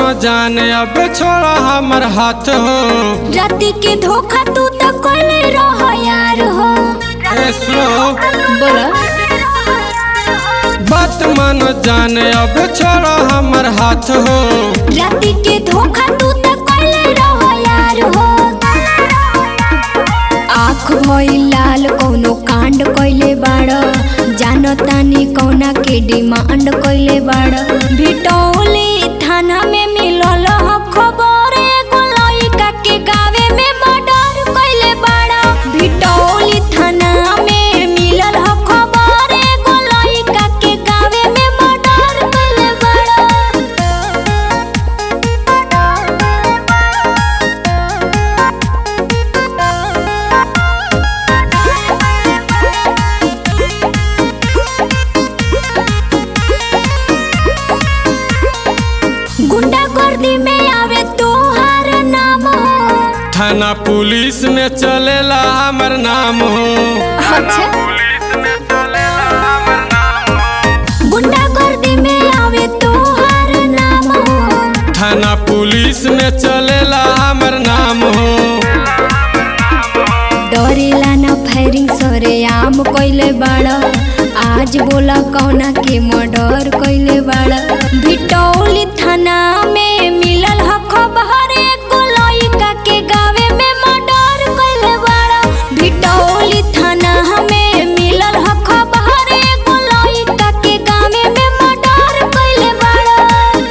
मानो जाने अब छोड़ा हमर हाथ हो राती के धोखा तू तो कोले रह यार हो ए सुनो बोला बात मानो जाने अब छोड़ा हमर हाथ हो राती के धोखा तू तो कोले रह यार हो आँख भई लाल कौनो कांड कइले बाड़ जानतानी कौना के डिमांड कइले बाड़ भिटौली थाना में मिलल ह खबर एगो लइका के गावे में मर्डर कइले बाड़ भिटौली थाना में मिलल ह खबर एगो लइका के गावे में मर्डर कइले गुंडा गर्दी में आवे तोहार नाम हो थाना पुलिस में चलेला हमर नाम हो अच्छा गुंडा गर्दी में आवे तोहार नाम हो थाना पुलिस में चलेला हमर नाम हो डरेला न फायरिंग सरे आम कइले बाड़ आज बोला कौना के मर्डर कइले बाड़ भिटौली थाना में मिलल ह खबर एगो लइका के गावे में मर्डर कइले बाड़ भिटौली थाना में मिलल ह खबर एगो लइका के गावे में मर्डर कइले बाड़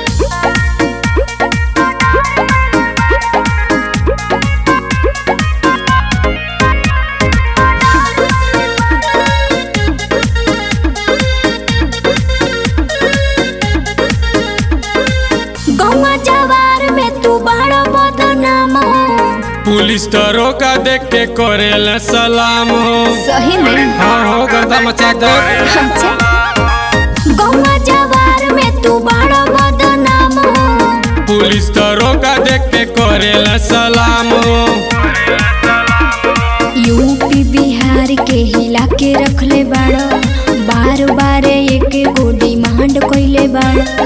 गौवा जवार में तू बड़ा बदनाम हो पुलिस दरोगा देख के करेला सलाम हो सही में हाँ हो गर्दा मचा दे अच्छा गौवा जवार में तू बड़ा बदनाम हो पुलिस दरोगा देख के करेला सलाम हो यूपी बिहार के हिला के रखले बाड़ बार बार एक गो डिमांड कइले बाड़